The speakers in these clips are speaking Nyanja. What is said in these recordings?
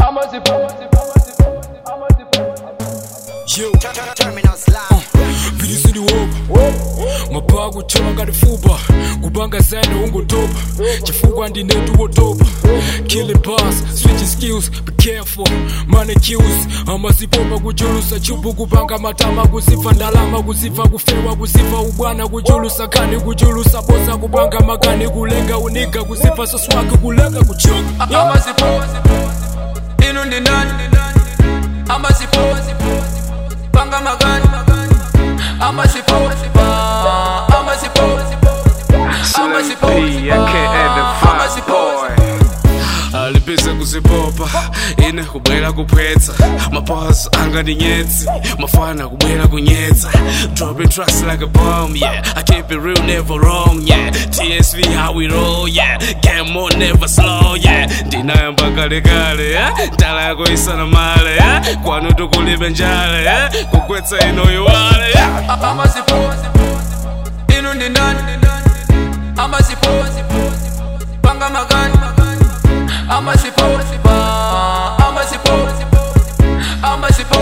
Yo, Terminal Slam. bilisi ndiwopa mapha kuthoma ngati fupa kubanga zane ungotopa chifukwa ndinetu wotopa killing bars switching skills be careful money kills amazipopa kuchulusa chubu kupanga matama kuzifa ndalama kuzifa kufewa kuzifa ubwana kuchulusa kani kuchulusa bosa kupanga makani kulenga uniga kuzifa soswaki kulenga kuchuka amasipo inu ndi ndani amasipo panga magani amasipo amasipo amasipo amasipo alipise kuzipopa ine kubwera kupwetsa maboss anga ndi nyetsi mafana kubwera kunyetsa dropping tracks like a bomb yeah i keep it real never wrong yeah tsv how we roll yeah game on never slow yeah ndinayamba kalekale yeah ndala yako isana male yeah kwanu tukulibe njale yeah kugwetsa ino iwale yeah amasipo inu ndi ndani amasipo panga magani amasipo amasipo amasipo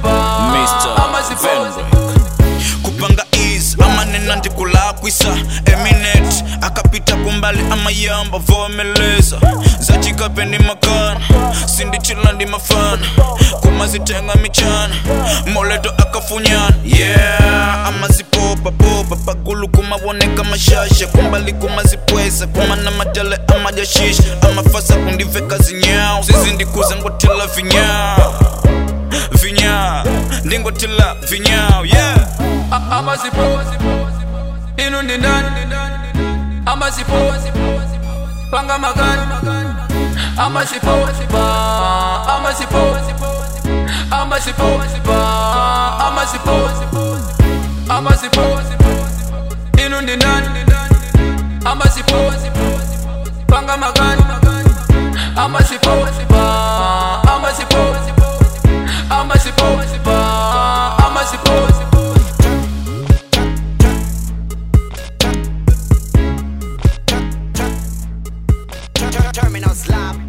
amasipo kupanga is amanena ndikulakwisa eminet akapita kumbali amayamba vomeleza zachikapendi makana sindichila ndi mafana kumazitenga michana moleto akafunyana yeah amazipopa popa pagulu kumawoneka mashasha kumbali kumazipweza kumana matele amajashisha amafasa kundiveka zinyawo zizindikuza ngotela vinyawo vinyawo ndingotela vinyawo yeah amasipo inu ndi ndani amasipo panga magani amasipo amasipo amasipo amasipo amasipo inu ndi ndani amasipo panga magani amasipo amasipo amasipo amasipo Terminal Slam.